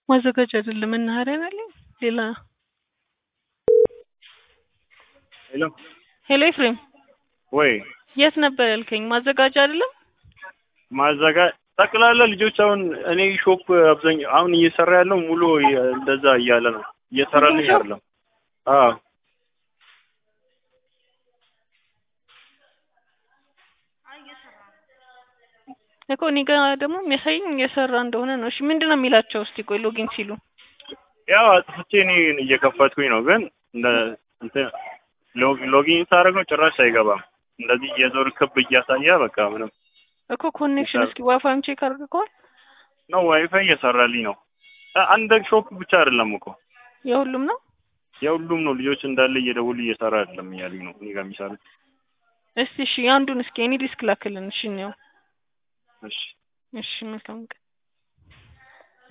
ማዘጋጃ አይደለም መናኸሪያ ነው ያለኝ። ሌላ ሄሎ ሄሎ ኤፍሬም ወይ የት ነበር ያልከኝ? ማዘጋጃ አይደለም? ማዘጋ ጠቅላላ ልጆች አሁን እኔ ሾፕ አብዛኛው አሁን እየሰራ ያለው ሙሉ እንደዛ እያለ ነው እየሰራልኝ ሾፕ? አይደለም። አዎ እኮ እኔ ጋ ደግሞ የሚያሳየኝ እየሰራ እንደሆነ ነው። እሺ ምንድን ነው የሚላቸው? እስቲ ቆይ ሎጊን ሲሉ ያው አጥፍቼ እኔ እየከፈትኩኝ ነው፣ ግን እንደ እንትን ሎግ- ሎጊን ሳደርገው ጭራሽ አይገባም። እንደዚህ የዞር ክብ እያሳየ በቃ ምንም እኮ ኮኔክሽን እስኪ ዋይፋይም ቼክ አድርገዋል? ነው ዋይፋይ እየሰራልኝ ነው። አ- አንድ ሾፕ ብቻ አይደለም እኮ የሁሉም ነው? የሁሉም ነው። ልጆች እንዳለ እየደውሉ እየሰራ አይደለም እያሉኝ ነው እኔ ጋር የሚሰሩት። እስቲ እሺ አንዱን እስኪ እኔ ዲስክ ላክልን። እሺ ነው እሺ እሺ መልካም ቀን